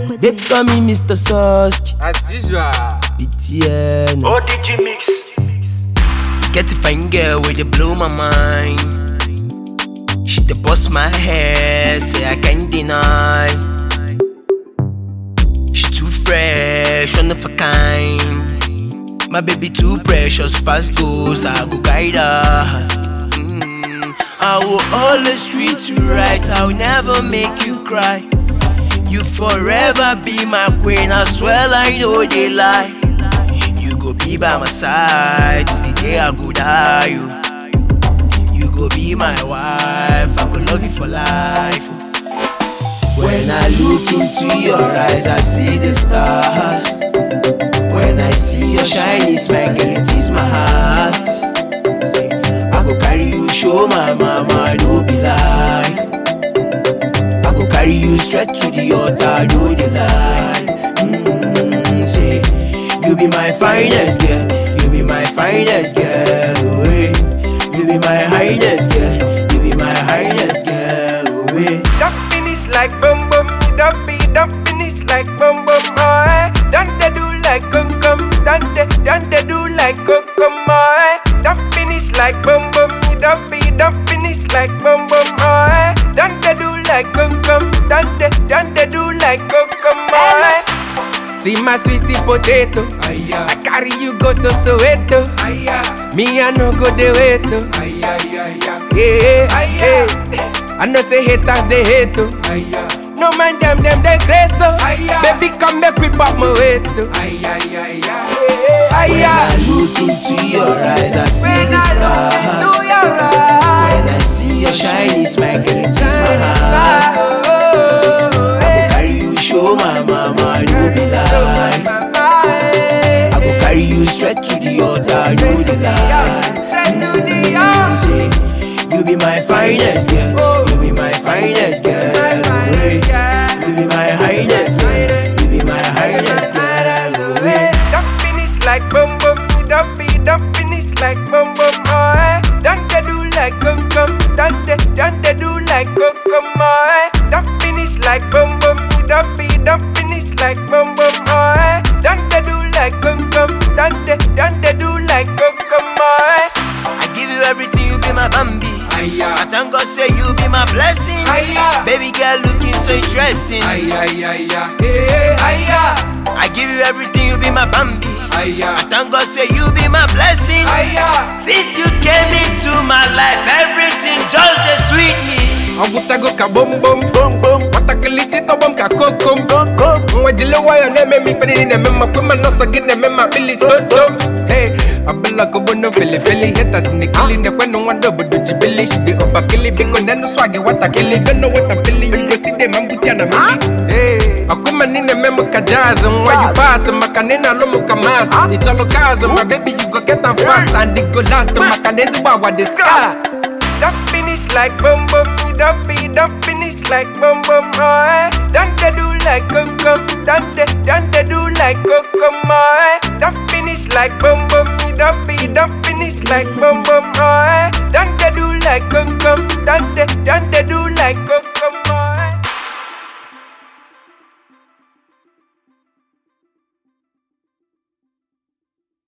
They call me Mr. Susk, As usual. BTN. ODG mix. Get a fine girl with the blow my mind. She the bust my hair, say I can't deny. She too fresh, one of a kind. My baby too precious, past goes, I go guide her. Mm. I will always treat you right, I'll never make you cry. You forever be my queen, I swear I know they lie. You go be by my side till the day I go die. You, you go be my wife, I go love you for life. When I look into your eyes, I see the stars. When I see your shiny smile, girl, it is my heart. I go carry you, show my mama, no be lie. I go carry you straight to the altar, no the lie. Mm, say, you be my finest girl, you be my finest girl, oh, eh. You be my highness girl, you be my highness girl, oh, eh. Don't finish like bum bum, don't be, don't finish like bum bum, oh, eh. Don't they do like cum cum, don't they, don't they do like cum cum, oh, eh. Don't finish like bum bum, don't be, don't finish like bum bum, oh, eh. Don't they do like cum cum, don't they, don't they do like cum cum, oh, eh. See my sweetie potato. I carry you go to Soweto. Me I no go the way to. Yeah, yeah. I know say haters they hate to. No man them them they crazy so. Baby come make we pop my way to. When I look into your eyes, I see the stars. When I see your shiny smile, girl, it is my heart. I go carry you, show my mama, no be lie. I go carry you straight to the altar, no the lie. Mm, say, you be my finest girl, you be my finest girl. oh, eh. You be my highness girl, you be my highness girl. oh, eh. Don't finish like bum bum, don't be, don't finish like bum bum, oh eh. Don't they do like cum cum, don't they, don't they do like cum cum, oh eh. Don't finish like bum bum, don't be, don't finish like bum bum, oh eh. Don't they do like cum cum, don't they, don't they do like cum cum, oh eh. I give you everything, you be my Bambi. I thank God say you be my blessing. Baby girl looking so interesting. I give you everything, you be my Bambi. I thank God say you be my blessing. Since you came into my life, everything just the sweet me. Ọgwụchago ka bom bom nwatakịrị tọgbọ m ka kokom nwa jile nwayọ na-eme m ife niile na-eme mma kwe ma nọsọ gị na-eme ma kpili toto Hey, ọbụla kobono felefele hetas nekili nekwenụ nwanda obodo ji bili shide ọbakili biko nenu swag watakili gono watapili you go see them ma mbuti ya na mili ọkụma ni na-eme m ka jazz nwa you pass maka na ị na-alụ m ka mas ịchọlụ kazụ ma baby you go get am fast and it go last maka na ezigbo agwa dị scarce Don't finish like bum bum, don't be, don't finish like bum bum, oh eh. Don't they do like cum cum, don't they, don't they do like cum cum, oh eh. Don't finish like bum bum, don't be, don't finish like bum bum, oh eh. Don't they do like cum cum, don't they, don't they do like cum